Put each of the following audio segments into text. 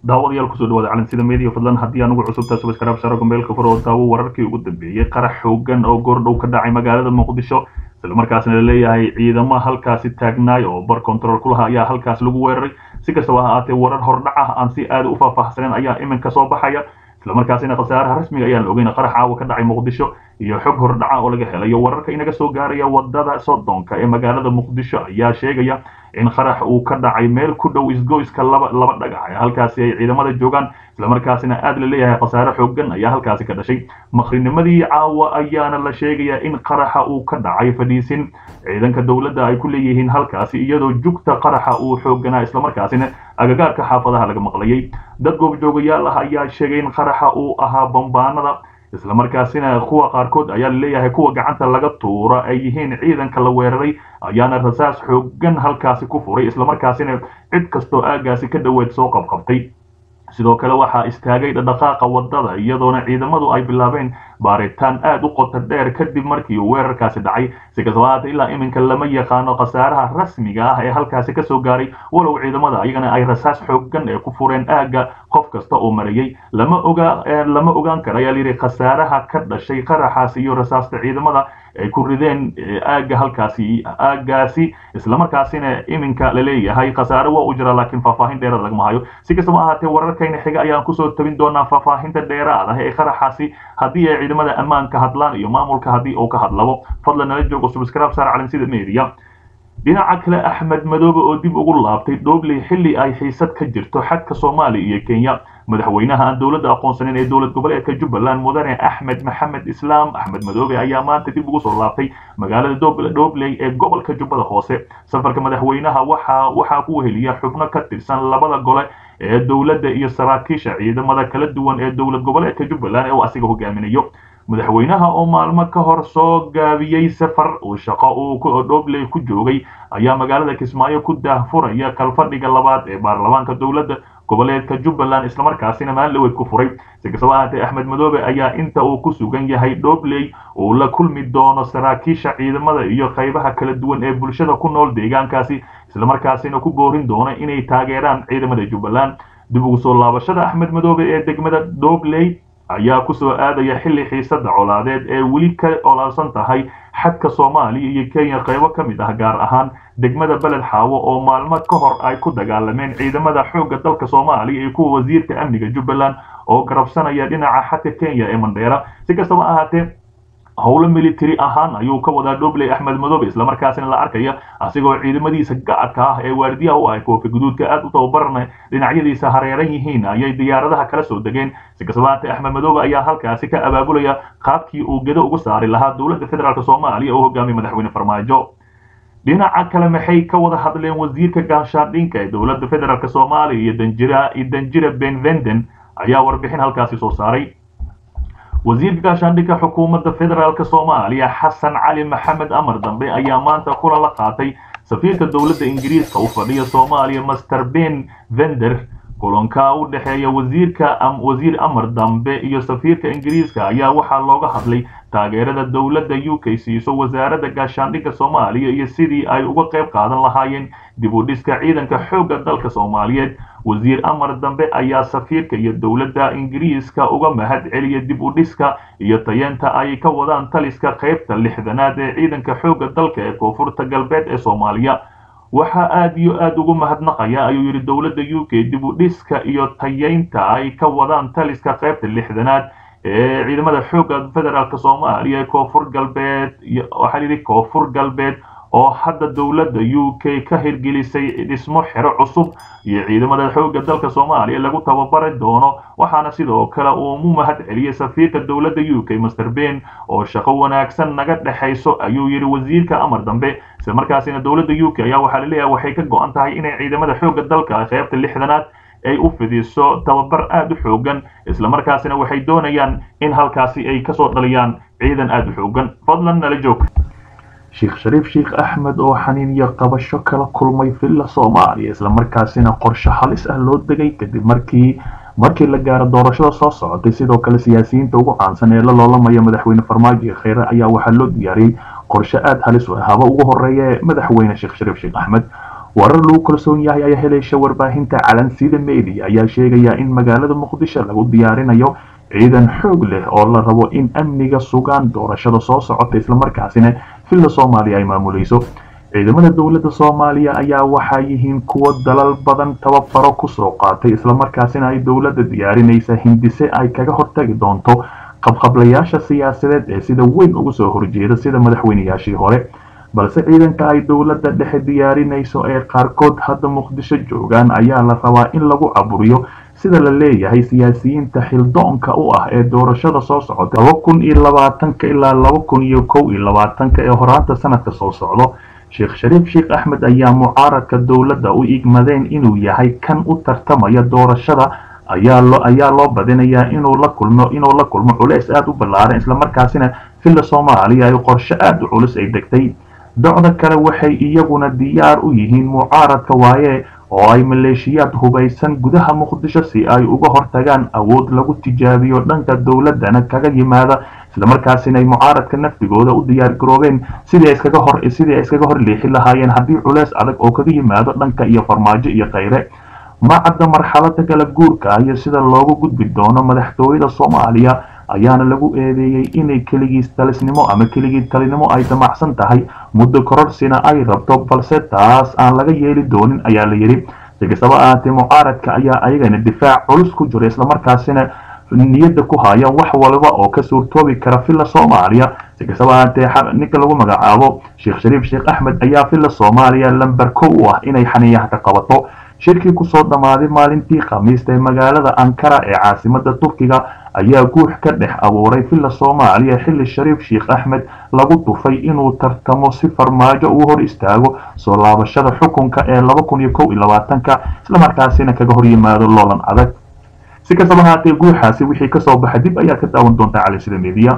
daawadayaal kusoo dhawaada calansida media fadlan haddii anugu cusubtaa subaskraab saaro gombeelka fur oo daawo wararkii ugu dambeeyey qarax xoogan oo goordhow ka dhacay magaalada muqdisho islamarkaasna laleeyahay ciidamo halkaasi taagnaay oo bar control ku lahaa ayaa halkaas lagu weeraray si kastaba ha ahaatee warar hordhac ah aan si aada u faahfaahsanen ayaa iminka soo baxaya islamarkaasina khasaaraha rasmiga ayaan la ogeyn qarax caawa ka dhacay muqdisho iyo xog hordhaca oo laga helayo wararka inaga soo gaaraya wadada sodonka ee magaalada muqdisho ayaa sheegaya in qarax uu ka dhacay meel ku dhow isgoyska laba laba dhagax halkaasi ay ciidamada joogaan islamarkaasina aada la leeyahay khasaare xoogan ayaa halkaasi ka dhashay makrinimadii caawa ayaana la sheegayaa in qaraxa uu ka dhacay fadhiisin ciidanka dowladda ay ku leeyihiin halkaasi iyadoo jugta qaraxa uu xooganaa islamarkaasina agagaarka xaafadaha laga maqlayay dad goobjoogayaal ah ayaa sheegay in qaraxa uu ahaa bambaanada islamarkaasina kuwa qaarkood ayaa laleeyahay kuwa gacanta laga tuura ay yihiin ciidanka la weeraray ayaana rasaas xoogan halkaasi ku furay islamarkaasina cid kastoo aagaasi ka dhoweed soo qabqabtay sidoo kale waxaa istaagay dhaqaaqa wadada iyadoona ciidamadu ay bilaabeen baaritaan aada u qoto dheer kadib markii uu weerarkaasi dhacay si kastaba haatee ilaa iminka lama yaqaano khasaaraha rasmiga ah ee halkaasi kasoo gaaray walow ciidamada ayagana ay rasaas xoogan ee ku fureen aagga qof kasta oo marayay lama oga lama ogaan kara ayaa layidhi khasaaraha ka dhashay qaraxaasi iyo rasaasta ciidamada ay ku rideen aagga halkaasi aaggaasi islamarkaasina iminka laleeyahay khasaare waa u jira laakiin faahfaahin dheeraad lagama hayo si kastaba ahaatee wararkayna xiga ayaan kusoo tabin doonaa faahfaahinta dheeraad ah ee qaraxaasi haddii ay ciidamada ammaanka hadlaan iyo maamulka haddii uu ka hadlabo fadlan nala joogo subscribe saar calansida media dhinaca kale axmed madoobe oo dib ugu laabtay dhobley xilli ay xiisad ka jirto xadka soomaaliya iyo kenya madaxweynaha aan dowladda aqoonsaneyn ee dowlad goboleedka jubbaland mudane axmed maxamed islaam axmed madoobe ayaa maanta dib ugu soo laabtay magaalada dhobley ee gobolka jubbada hoose safarka madaxweynaha waxa waxaa ku weheliya xubno ka tirsan labada gole ee dowladda iyo saraakiisha ciidamada kala duwan ee dowlad goboleedka jubbaland ee uu asiga hogaaminayo madaxweynaha oo maalmo ka hor soo gaabiyey safar uu shaqo uu dhobley ku joogay ayaa magaalada kismaayo ku daahfuraya kalfadhiga labaad ee baarlamaanka dowladda goboleedka jubbaland islamarkaasina maaliweed ku furay si kastaba ahaatee axmed madoobe ayaa inta uu ku sugan yahay dhobley uu la kulmi doono saraakiisha ciidamada iyo qaybaha kala duwan ee bulshada ku nool deegaankaasi islamarkaasina ku boorin doono inay taageeraan ciidamada jubbaland dib ugu soo laabashada axmed madoobe ee degmada dhobley ayaa kusoo aadaya xilli xiisada colaadeed ee weli ka olaalsan tahay xadka soomaaliya iyo kenya qaybo ka mid ah gaar ahaan degmada beled xaawo oo maalmo ka hor ay ku dagaalameen ciidamada xoogga dalka soomaaliya iyo kuwa wasiirka amniga jubbaland oo garabsanaya dhinaca xadka kenya ee mandheera si kastaba ahaatee howlo military ahaan ayuu ka wadaa dhobley axmed madoobe islamarkaasina la arkaya asigoo ciidamadiisa gacadka ah ee waardiyaha u ah koofi guduudka aada u tababarana dhinacyadiisa hareeran yihiin ayay diyaaradaha kala soo degeen si kastaba haatee axmed madoobe ayaa halkaasi ka abaabulaya qaabkii uu gedo uga saari lahaa dowladda federaalk soomaaliya oo hogaamiya madaxweyne farmaajo dhinaca kale maxay ka wada hadleen wasiirka gaashaandhinka ee dowladda federaalk soomaaliya iyo danjira iyo danjira ben venden ayaa warbixin halkaasi soo saaray wasiirka gaashaandhigka xukuumadda federaalk soomaaliya xasan cali maxamed amar dambe ayaa maanta kulan la qaatay safiirka dowladda ingiriiska u fadhiya soomaaliya master ben vender kulanka u dhexeeya wasiirka wasiir amar dambe iyo safiirka ingiriiska ayaa waxaa looga hadlay taageerada dowladda u k siiso wasaaradda gaashaandhigga soomaaliya iyo sidii ay uga qayb qaadan lahaayeen dib u dhiska ciidanka xoogga dalka soomaaliyeed wasiir amar dambe ayaa safiirka iyo dowladda ingiriiska uga mahad celiya dib u dhiska iyo tayeenta ay ka wadaan taliska qaybta lixdanaad ee ciidanka xoogga dalka ee koonfurta galbeed ee soomaaliya waxaa aada iyo aada ugu mahadnaqaya ayuu yidhi dowladda u k dib u dhiska iyo tayeynta ay ka wadaan taliska qaybta lixdanaad ee ciidamada xoogga federaalk soomaaliya ee koonfur galbeed waxaa yidhi koonfur galbeed oo hadda dowladda u k ka hirgelisay dhismo xero cusub iyo ciidamada xoogga dalka soomaaliya lagu tababari doono waxaana sidoo kale uu mu mahad celiyey safiirka dowladda u k master ben oo shaqo wanaagsan naga dhexayso ayuu yidhi wasiirka amar dambe isla markaasina dowladda u k ayaa waxaa laleeyahay waxay ka go-an tahay inay ciidamada xoogga dalka qaybta lixdanaad ay u fidiso tababar aada u xoogan islamarkaasina waxay doonayaan in halkaasi ay kasoo dhaliyaan ciidan aada u xoogan fadlan nala joog sheekh shariif sheekh axmed oo xaniin iyo qabasho kala kulmay villa soomaaliya islamarkaasina qorshe halis ah loo degay kadib markii markii la gaaro doorashada soo socotay sidoo kale siyaasiyiinta ugu caansan ee la loolamaya madaxweyne farmaajo iyo kheyre ayaa waxaa loo diyaariyey qorshe aada halis u ah haba ugu horeeya ee madaxweyne sheekh shariif sheekh axmed warar lagu kalsoon yahay ayaa helaysa warbaahinta calansida media ayaa sheegaya in magaalada muqdisho lagu diyaarinayo ciidan xoog leh oo la rabo in amniga sugaan doorashada soo socota islamarkaasina villa soomaaliya ay maamulayso ciidamada dowladda soomaaliya ayaa waxaa yihiin kuwo dalal badan tababaro kusoo qaatay islamarkaasina ay dowladda diyaarinaysa hindise ay kaga hortagi doonto qabqablayaasha siyaasadeed ee sida weyn ugu soo horjeeda sida madaxweynayaashii hore balse ciidanka ay dowladda dhexe diyaarinayso ee qaarkood hadda muqdisho joogaan ayaa la rabaa in lagu caburiyo sida la leeyahay siyaasiyiinta xildoonka u ah ee doorashada soo socota laba kun iyo labaatanka ilaa laba kun iyo kow iyo labaatanka ee horaanta sanadka soo socdo sheekh shariif sheekh axmed ayaa mucaaradka dowladda u igmadeen inuu yahay kan u tartamaya doorashada ayaa loo ayaa loo badinayaa inuu la kulmo inuu la kulmo culeys aada u ballaaran islamarkaasina villa soomaaliya ay qorshe aada u culus ay degtay docda kale waxay iyaguna diyaar u yihiin mucaaradka waaye oo ay maleeshiyaad hubaysan gudaha muqdisho si ay uga hortagaan awood lagu tijaabiyo dhanka dowladdana kaga yimaada islamarkaasina ay mucaaradka naftigooda u diyaar garoobeen sidii iskaga hor sidii ay iskaga hor leexi lahaayeen haddii culeys adag oo kaga yimaado dhanka iyo farmaajo iyo khayre ma cadda marxalada kala guurka iyo sida loogu gudbi doono madaxtooyada soomaaliya ayaana lagu eedeeyey inay keligiis talisnimo ama keligii talinimo ay damacsan tahay muddo kororsina ay rabto balse taas aan laga yeeli doonin ayaa la yidhi si kastaba ahaatee mucaaradka ayaa ayagana difaac culus ku jira islamarkaasina niyadda ku haya wax walba oo ka suurtoobi kara villa soomaaliya si kastaba ahaatee ninka lagu magacaabo sheekh shariif sheekh axmed ayaa villa soomaaliya lamber kow u ah inay xaniyaha ka qabato shirkii kusoo dhammaaday maalintii khamiista ee magaalada ankara ee caasimada turkiga ayaa guux ka dhex abuuray villa soomaaliya xilli shariif sheekh axmed lagu tufay inuu tartamo si farmaajo uu hor istaago soo laabashada xukunka ee laba kun iyo kow iyo labaatanka islamarkaasina kaga hor yimaado loolan adag si kastaba haatee guuxaasi wixii kasoo baxa dib ayaa ka daawan doontaa calisida media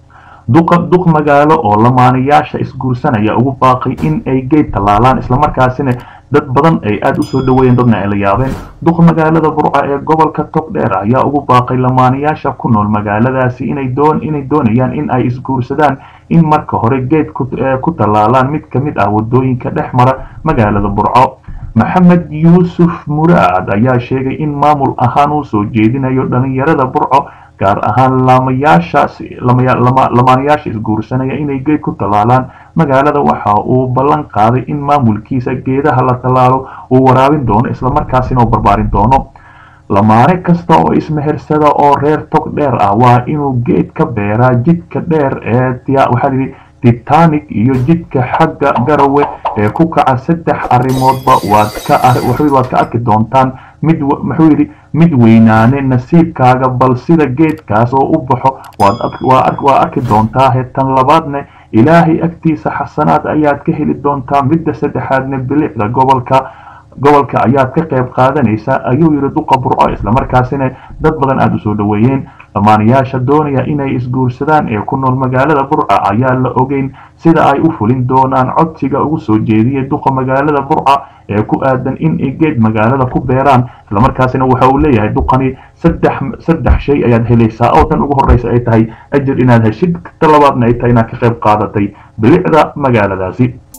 duqa duq magaalo oo lamaanayaasha isguursanaya ugu baaqay in ay geed tallaalaan islamarkaasina dad badan ay aada usoo dhaweeyeen dadna ay la yaabeen duq magaalada burca ee gobolka togdheer ayaa ugu baaqay lamaanayaasha ku nool magaaladaasi inay doon inay doonayaan in ay isguursadaan in marka hore geed ku tallaalaan mid ka mid ah wadooyinka dhex mara magaalada burco maxamed yuusuf muraad ayaa sheegay in maamul ahaan uu soo jeedinayo dhalinyarada burco gaar ahaan lamaanayaasha isguursanaya inay geed ku tallaalaan magaalada waxa uu ballan qaaday in maamulkiisa geedaha la tallaalo uu waraabin doono islamarkaasina uu barbaarin doono lamaane kasta oo ismehersada oo reer tog dheer ah waa inuu geed ka beeraa jidka dheer ee waxaa yidhi titanic iyo jidka xagga garawe ee ku kaca saddex arrimoodba waad ka waad ka arki doontaan mid muxuu yidhi mid weynaane nasiibkaaga bal sida geedkaas oo u baxo waa arki doontaa hetan labaadne ilaahay agtiisa xasanaad ayaad ka heli doontaa midda saddexaadne bilicda gobolka gobolka ayaad ka qayb qaadanaysaa ayuu yidhi duqa burco islamarkaasina dad badan aada u soo dhaweeyeen lamaanayaasha doonaya inay isguursadaan ee ku nool magaalada burca ayaa la ogeyn sida ay u fulin doonaan codsiga ugu soo jeediyay duqa magaalada burca ee ku aadan in ay geed magaalada ku beeraan islamarkaasina waxa uu leeyahay duqani saddex saddex shay ayaad helaysaa oo tan ugu horreysa ay tahay ajir inaad heshid ta labaadna ay tahay inaad ka qayb qaadatay bilicda magaaladaasi